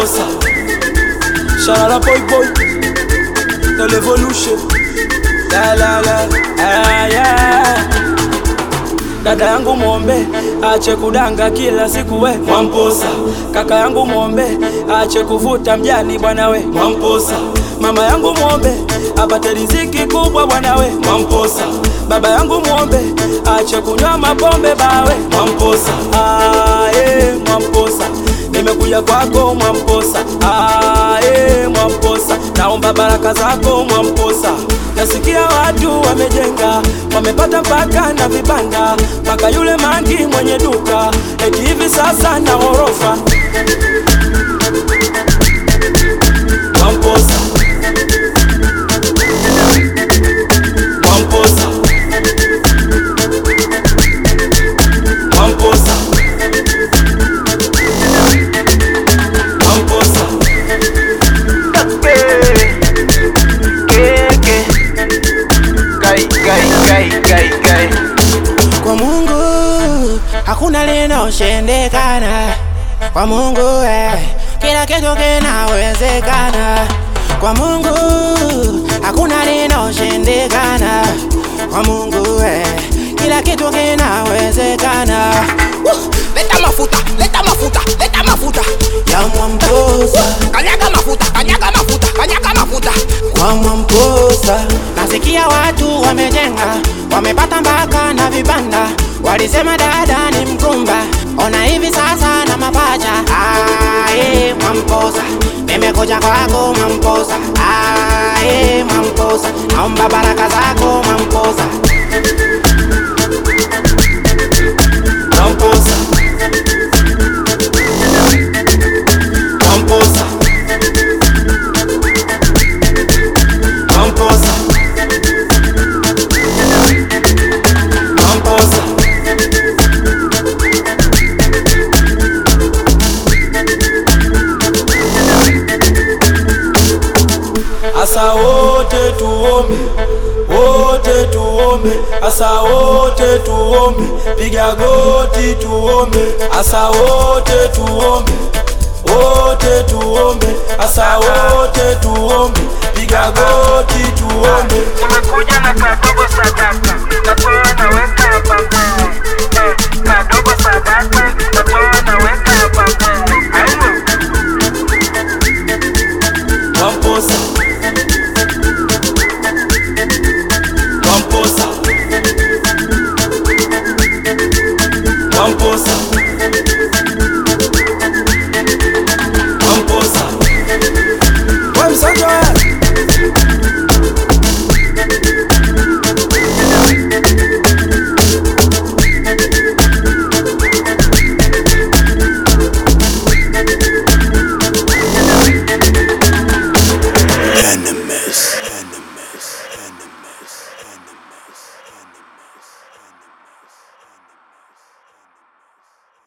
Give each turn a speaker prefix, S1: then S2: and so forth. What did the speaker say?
S1: Mwamposa Shalala boy boy The revolution La la la ah, yeah. Dada yangu mwombe ache kudanga kila siku we Mwamposa Kaka yangu mwombe ache kuvuta mjani bwana we Mwamposa Mama yangu mwombe apate riziki kubwa bwana we Mwamposa Baba yangu mwombe ache kunywa mapombe bawe Mwamposa ah, eh, Mwamposa nimekuja kwako Mwamposa ah, eh, Mwamposa naomba baraka zako Mwamposa nasikia watu wamejenga wamepata mpaka na vibanda mpaka yule mangi mwenye duka eti hivi sasa na ghorofa Mwamposa Mwamposa Mwamposa Mwamposa
S2: Kwa Mungu hakuna linoshindikana. Kwa Mungu eh, kila kitu kinawezekana. Kwa Mungu hakuna linoshindikana. Kwa Mungu eh, kila kitu kinawezekana.
S3: Woo! Leta mafuta, leta mafuta, leta mafuta.
S2: Ya Mwamposa,
S3: Kanyaga mafuta, kanyaga mafuta, kanyaga mafuta.
S2: kwa Mwamposa nasikia watu wamejenga, wamepata mpaka na vibanda. Walisema dada ni mkumba, ona hivi sasa na mapacha. Aye, Mwamposa, nimekuja kwako Mwamposa. Aye, Mwamposa, naomba baraka zako Mwamposa.
S1: Mwamposa Mwamposa Mwamposa Mwamposa Asa wote tuombe, wote tuombe, asa wote tuombe, piga goti tuombe, asa wote tuombe, wote tuombe, asa wote tuombe, piga goti tuombe.
S4: Nimekuja na kadogo sadaka, natoa na wewe